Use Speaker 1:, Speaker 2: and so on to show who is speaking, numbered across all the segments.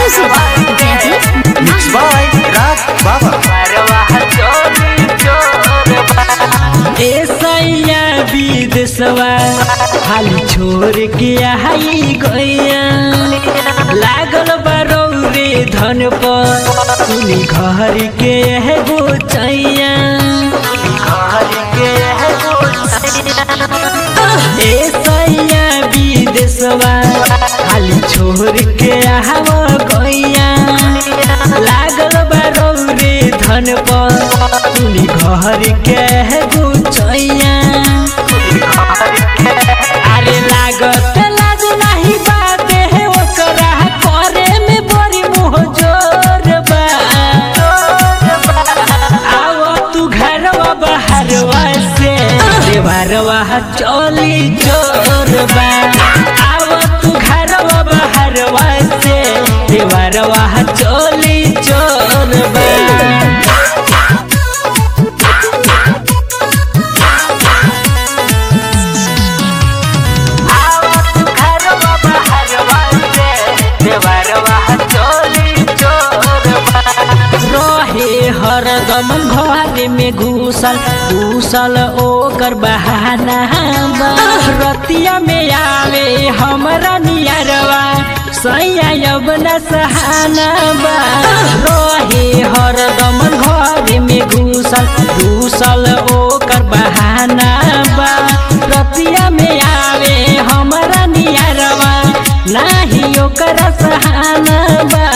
Speaker 1: Music. Jaideep
Speaker 2: Mixed by Raj Baba.
Speaker 3: ऐसैया विदेशवा हाली छोड़ के आई गैया लागल बरौरे धन पर सुनी घर के एगो चैया ऐसैया विदेशवा हाली छोड़ के आव गैया लागल बरौरे धन पर सुनी घर के एगो चैया अरे लागत लाज नाही बाते है ओकरा करे में बड़ी मुँह जोर बा आओ तू घरवा बाहरवा से देवरवा चली जोर बा आओ तू घरवा बाहरवा से देवरवा चली जोर बा रहे हरदम घर में घुसल घुसल ओकर बहाना बा। रतिया में आवे हमरा नियरवा सैया अब न सहाना बा रहे हरदम घर में घुसल घुसल ओकर बहाना बा रतिया में आवे हमरा नियरवा नाही ओकर सहाना बा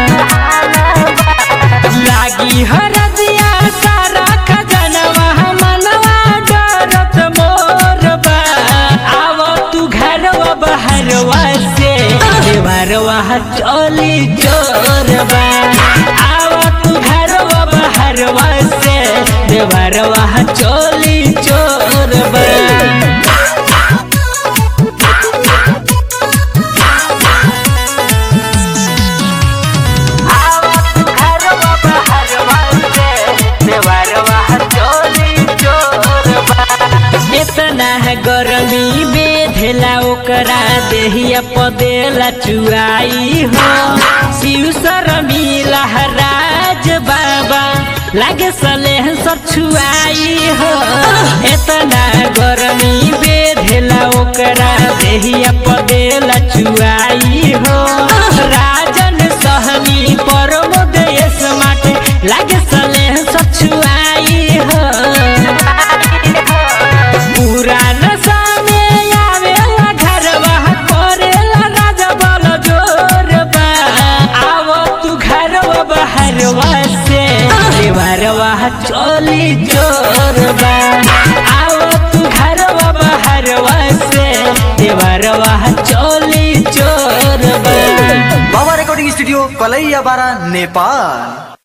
Speaker 3: लागी हरदिया सारा खजनवा मनवा डरत मोर बा आव तू घरवा बहरवा से देवरवा चली चोर बा आव तू घरवा बहरवा से देवरवा चली चोर बा इतना है गरमी बेधेला ओकरा देहिया पदेला चुआई हो शिव शरमी लहराज बाबा लागे सलेह सब छुआई हो इतना गरमी बेधेला ओकरा देहिया पदेला चुआई हो राजन सहनी परमोदेश माटे लागे सलेह सब छुआई हो पुरान सामे आवेला घरवा करेला राजा बल जोर बा आव तू घरवा बहरवा से देवरवा चली जोर बा आव तू घरवा बहरवा से देवरवा चली जोर बा
Speaker 2: Baba Recording Studio, Kalaiya Bara, Nepal.